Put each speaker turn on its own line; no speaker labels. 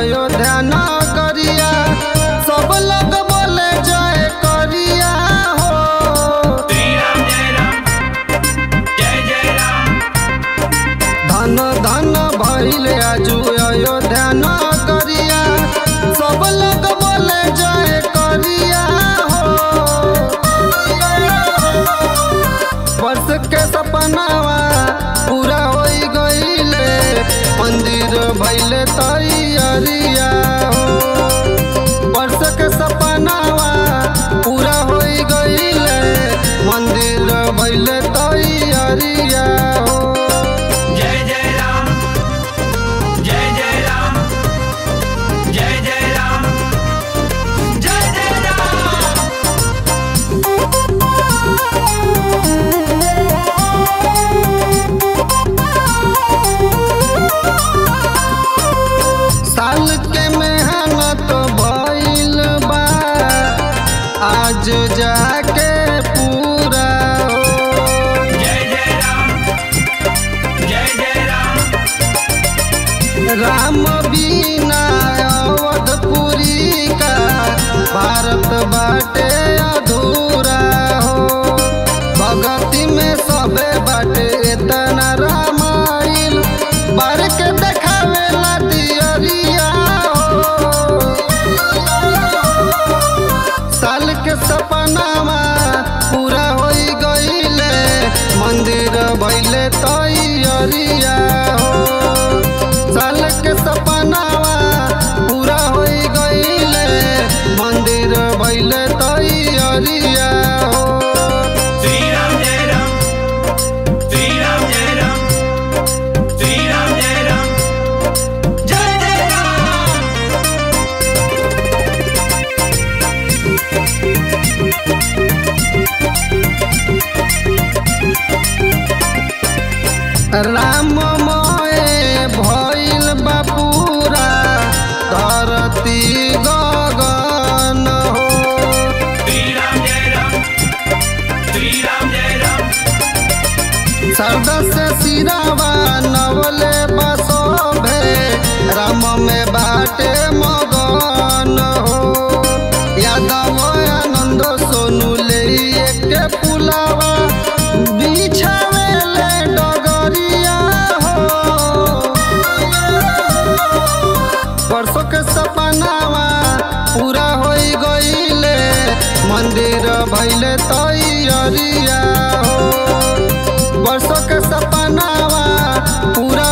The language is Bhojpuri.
अयोध्या नगरिया सब लोग बोले जय करिया हो
श्री राम जय राम जय जय राम
धन धन भइल आजू अयोध्या नगरिया सब लोग बोले जय करिया हो वर्ष के सपनावा पूरा होई गईले मंदिर भइले तैयारिया हो वर्ष के सपनावा पूरा होई गईले मंदिर भइले तैयारिया हो
जय जय राम जय जय राम जय जय राम जय जय राम
साल के मेहनत भइल बा आज जाके पूरा हो
जय जय राम जय जय राम
राम बिना अवधपुरी का भारत बाटे अधूरा हो भगती में सबे बाटे इतना रामाइल बार के देखावेला दियरिया हो साल के सपनावा पूरा होई गईले मंदिर भइले तैयारिया हो साल के सपनावा पूरा होई गईले मंदिर भइले तैयारिया हो
श्री राम जय राम श्री राम जय राम श्री राम जय राम जय जय राम
राममय भइल बा पूरा धरती गगन हो
श्री राम जय राम श्री राम जय राम
सरदा से सिरावा नवले बसोभे राम में बाटे मगन हो यादव आनंद सोनू ले के पुलावा बिछावेले डगरिया हो परसों के सपनावा पूरा होई गईले मंदिर भइले तैयारिया हो वर्षों के सपनावा पूरा